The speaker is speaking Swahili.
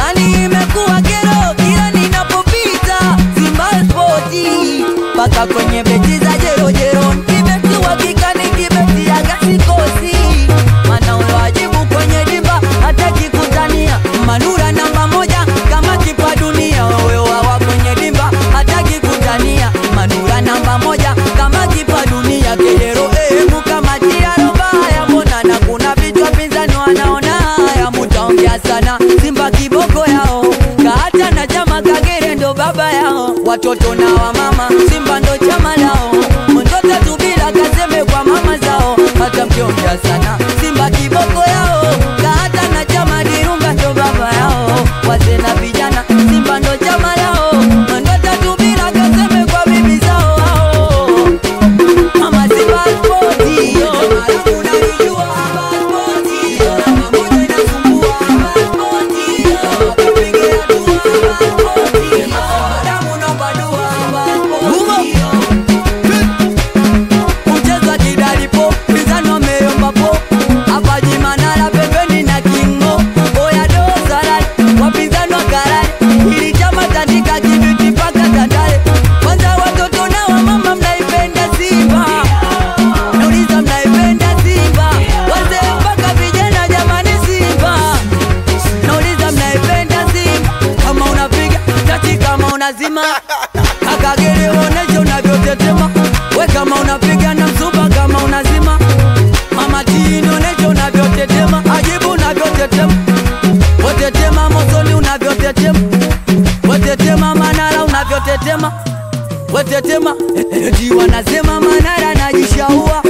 yani imekuwa kero kila ninapopita Simba Spoti mpaka kwenye beti za jerojero kibeti hakika ni kibeti aga sikosi mana uloajibu kwenye dimba hata kikutania manura namba moja kama kipa dunia wewawa kwenye dimba hata kikutania manura namba moja kama kipa dunia kejero ehemu kama tiarobaya mbona na kuna vichwa pinzani wanaona haya mutaongea sana simba kiboko yao kaata na chama kagere ndo baba yao watoto na wamama simba ndo chama lao mtoto tubila kaseme kwa mama zao hata mkiongea sana simba kiboko yao kaata na chama dirunga ndo baba yao wazee na vijana simba ndo chama lao mtoto tubila kaseme kwa bibi zao hao Mama Simba Spoti, yo. Unanijua Simba Spoti, yo. Namba moja inasumbua Simba Spoti, yo. Wakipigia dua Simba Spoti, yo. Damu naomba dua Simba Spoti, yo. Mchezo wa kidalipo, pinzani wameomba po. Hapa Jimanara pembeni na Kingo. Oya Dosarari, wapinzani wa Karare. Hili chama tandika kibiti mpaka Tandale. Kwanza watoto na wamama mnaipenda Simba Nauliza mnaipenda Simba Wazee mpaka vijana jamani Simba Nauliza mnaipenda Simba Kama unapiga tati kama unazima Kakagere onesha unavyotetema We kama unapiga na msuba kama unazima Mama tini onesha unavyotetema Ajibu unavyotetema Wetetema mosoni unavyotetema Wetetema manara unavyotetema wetetema eti wanasema Manara najishaua